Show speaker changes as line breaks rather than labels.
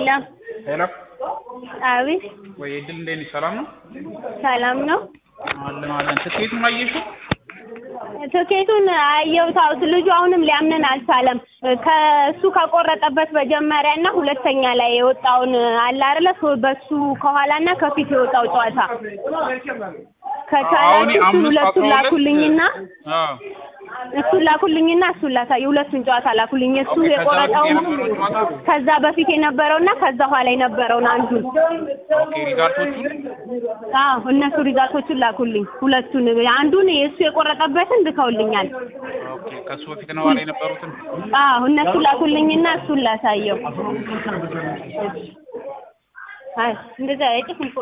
ሄሎ
ሄሎ
አቤት
ወይ እድል እንዴት ነሽ? ሰላም ነው?
ሰላም ነው።
አለን አለን። ትኬቱን አየሽው?
ትኬቱን አየሁት። አዎ ልጁ አሁንም ሊያምንን አልቻለም። ከእሱ ከቆረጠበት መጀመሪያ እና ሁለተኛ ላይ የወጣውን አለ አይደለ? ሶ- በሱ ከኋላ እና ከፊት የወጣው ጨዋታ
አሁን
ከቻላችሁ እሱን
አምስት
ሁለቱን
አስራ ሁለት
ላኩልኝና
አዎ
እሱን ላኩልኝና እሱን ላሳይ። ሁለቱን ጨዋታ ላኩልኝ። እሱ
ኦኬ፣ ከዛ
የቆረጠው
በፊት የነበረው ጨዋታ?
ከዛ በፊት የነበረውና ከዛ ኋላ የነበረውን አንዱን
ኦኬ ሪዛልቶቹን
አዎ እነሱ ሪዛልቶቹን ላኩልኝ። ሁለቱን አንዱን የእሱ የቆረጠበትን ልከውልኛል።
ኦኬ ከሱ በፊት ነው ኋላ የነበሩትን
አዎ እነሱ ላኩልኝና እሱን ላሳየው። አይ እንደዛ አይጥፍም እኮ